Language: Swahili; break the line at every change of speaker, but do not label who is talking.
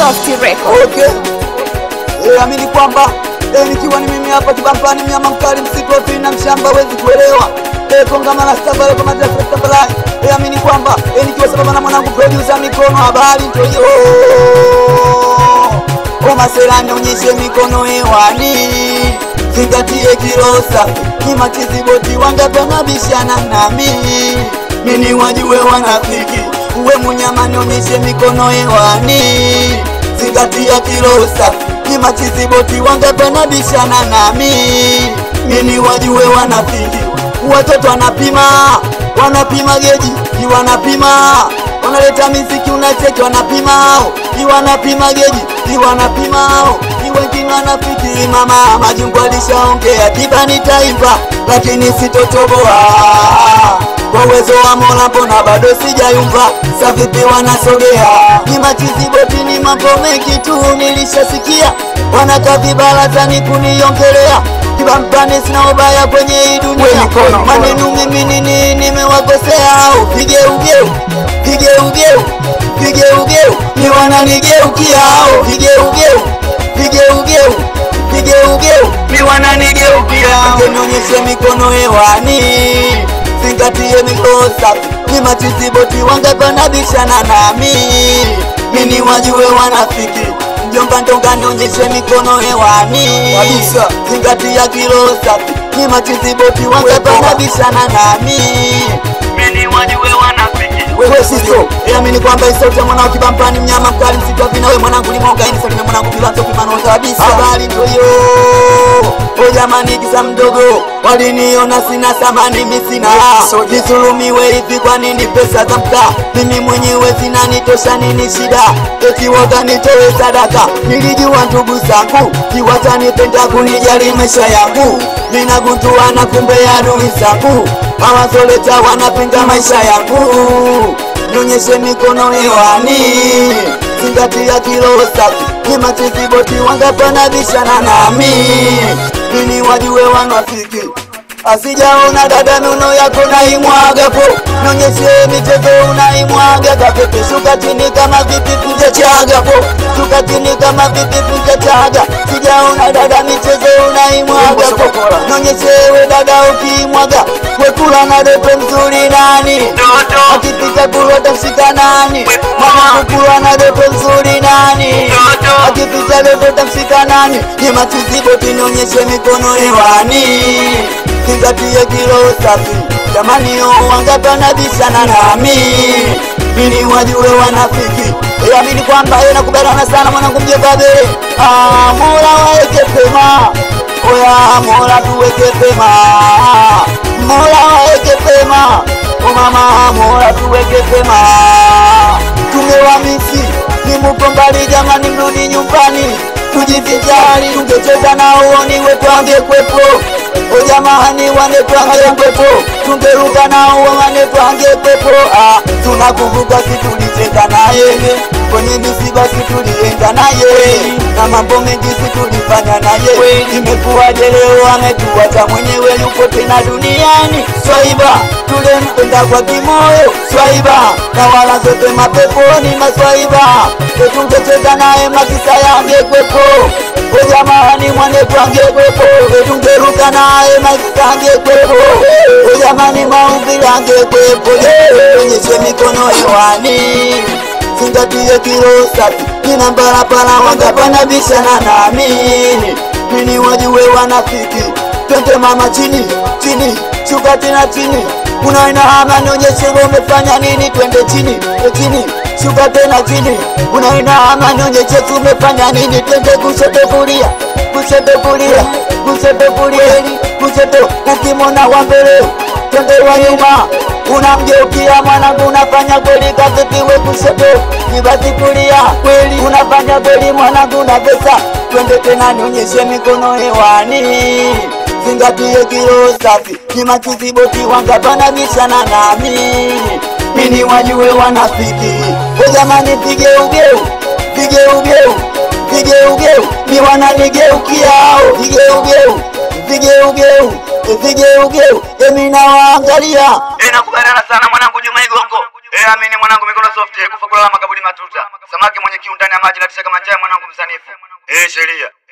Lost Record.
Okay. Eh, amini kwamba eh, nikiwa ni mimi hapa Kibampani, mnyama mkali, msitu wa fina, mshamba hawezi kuelewa eh, kongamano la stabale kwa madrasa ya stabale eh, amini kwamba eh, nikiwa sababu na mwanangu producer mikono habari ndio hiyo kwa masela nionyeshe mikono hewani zingatie kilosa kima kiziboti wangapena bishana nami mini wajue wanafiki uwe munyama nionyeshe mikono hewani zingatia kilosa kima kiziboti wangapena bishana nami mini wajue wanafiki watoto wanapima wanapima geji iwanapima wanaleta miziki unacheki wanapimao iwanapima geji iwanapimao iwengine wanafikiri mama majungu alishaongea kibani taifa lakini sitotoboa kwa uwezo wa Mola mbona bado sijayumba savipi wanasogea ni machiziboti ni mambo mengi tu nilishasikia wanakaa vibarazani kuniongelea kibampani sina ubaya kwenye hii dunia maneno mimi nini nimewakosea au vigeugeu vigeugeu vigeugeu ni wananigeukia au vigeugeu vigeugeu vigeugeu ni wananigeukia nionyeshe mikono hewani zingatie mikosa ni machiziboti wangapanabishana nami mini wajue wanafiki mjomba ndonga nionyeshe mikono hewani
Kabisa.
zingatia kilosa ni machiziboti wangapanabishana nami mini wajue wanafiki
Wewe siso.
nakubaliana sana mwanangu Juma Igongo
Eh, amini mwanangu mikono soft, eh, kufa kulala makaburi matuta. Samaki mwenye kiu ndani ya maji na tisha kama njaa mwanangu msanifu. Eh, sheria.